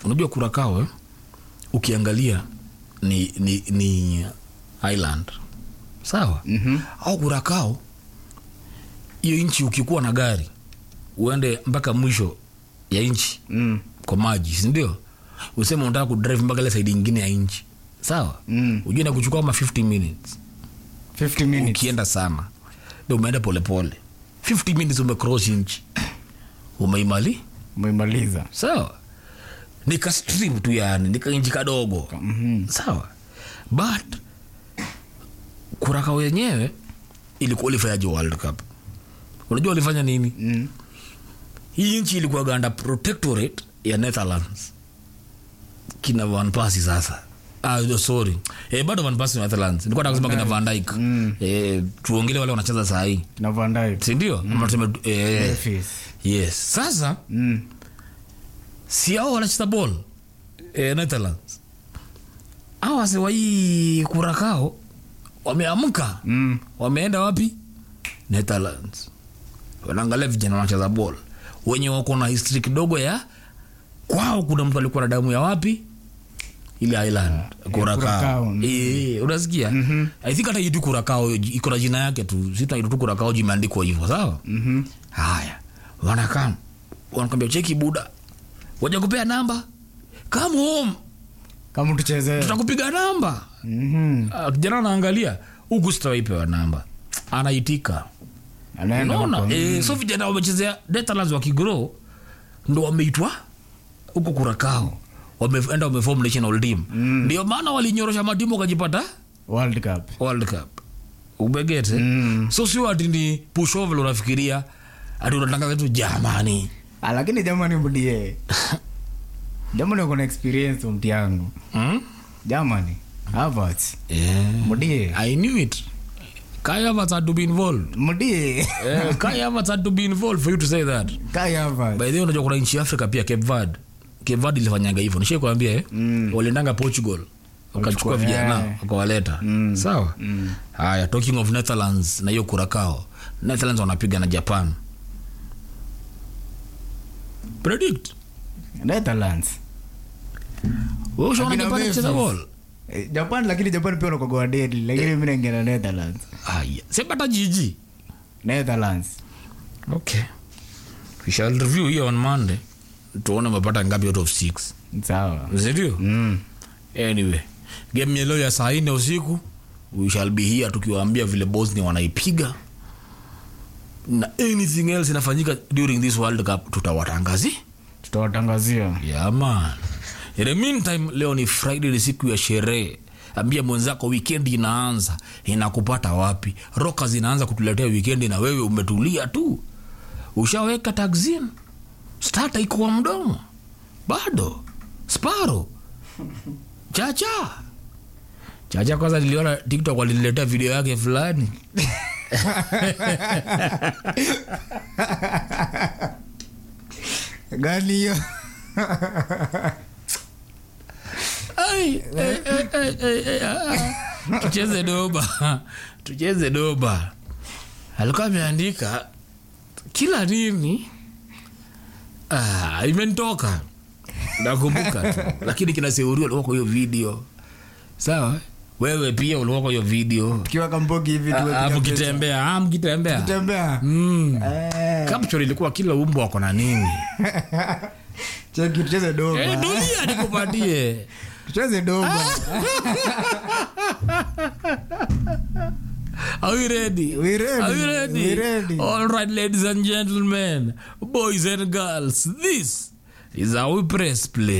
unajua kurakao eh? ukiangalia ni, ni, ni island sawa Mhm. au kurakao hiyo nchi ukikuwa na gari uende mpaka mwisho ya nchi Mm. kwa maji sindio useme unataka kudrive mpaka ile saidi ingine ya nchi sawa Mm. ujue na kuchukua kama 50 minutes 50 minutes. ukienda sana ndo umeenda polepole 50 minutes umecross nchi umeimali Umemaliza. sawa nika stream tu yani nika inji kadogo Mhm. sawa but kuraka wenyewe ilikuwa ulifanyaje world cup unajua walifanya nini Mm. hii nchi ilikuwa ganda protectorate ya netherlands kina vanpasi sasa ah, no, sorry eh, bado vanpasi wa netherlands nilikuwa nataka kusema kina van Dijk Mm. eh, tuongele wale wanacheza saa hii Na Van Dijk. sindio ama tuseme eh, Memphis. yes sasa Mm. si ao wanacheza ball eh, netherlands au wasewa hii kurakao wameamka Mm. wameenda wapi netherlands wanaangalia vijana wanacheza ball wenye wako na history kidogo ya kwao kuna mtu alikuwa na damu ya wapi ile island kurakao Curacao, mm. Eh, unasikia Mhm. i think hata itu kurakao iko na jina yake tu sitaitu tu kurakao jimeandikwa hivyo sawa Mhm. haya wanakam wanakwambia cheki buda waja kupea namba come home Kama tucheze. tutakupiga namba Mhm. Ah, kijana anaangalia huku sitawaipewa namba anaitika Anaenda unaona huko. e, so vijana wamechezea Netherlands wakigrow ndo wameitwa huko kurakao wameenda wamefom national team Mm. ndio maana walinyorosha matimu wakajipata World Cup. world cup ubegete Mm. so sio ati ni pushovel unafikiria ati unatangaza tu jamani Ah, lakini jamani mdie. Jamani uko na experience mti yangu. hmm? Jamani. Havertz. yeah. Mdie. i knew it kai Havertz had to be involved Mdie. Eh, kai Havertz had to be involved for you to say that Kai Havertz. by the way unajua kuna nchi ya afrika pia cape verde cape verde ilifanyanga hivyo nishai kuambia eh? Mm. waliendanga portugal wakachukua Walichukua, vijana eh. wakawaleta Mm. sawa Mm. haya talking of netherlands na hiyo kurakao netherlands wanapiga na japan predict Netherlands. wewe ushaona Akina japan Memphis. ikicheza ball Eh, Japan lakini Japan pia wanakuwa deadly lakini mimi naingia na Netherlands. haya sema hata jiji Netherlands. okay we shall review hiyo on monday tuone umepata ngapi out of six Sawa. sindio Mm. anyway game yelo ya saa nne usiku we shall be here tukiwaambia vile bosnia wanaipiga na anything else inafanyika during this world cup tutawatangazi Tutawatangazia. yeah, man in the meantime leo ni friday ni siku ya sherehe ambia mwenzako weekend inaanza inakupata wapi roka zinaanza kutuletea weekend na wewe umetulia tu ushaweka taxin stata iko kwa mdomo bado sparo chacha chacha kwanza niliona tiktok waliniletea video yake fulani Gani hiyo? Ai, ai, ai, ai, ai, ai, ah. tucheze doba tucheze doba alikuwa ameandika kila nini ah, imenitoka nakumbuka tu lakini kinaseuria ulikuwa kwa hiyo video sawa wewe pia ulikuwa kwa hiyo video Tukiwa kambogi hivi tuwe Ah, ah, piga mkitembea ah, mkitembea picha. Tembea. Mm. Eh, capture ilikuwa kila umbo wako na nini cheki tucheze Eh, doba. dunia nikupatie Tucheze doba. Are we ready? We ready. Are we ready? We ready. All right, ladies and gentlemen, boys and girls, this is how we press play.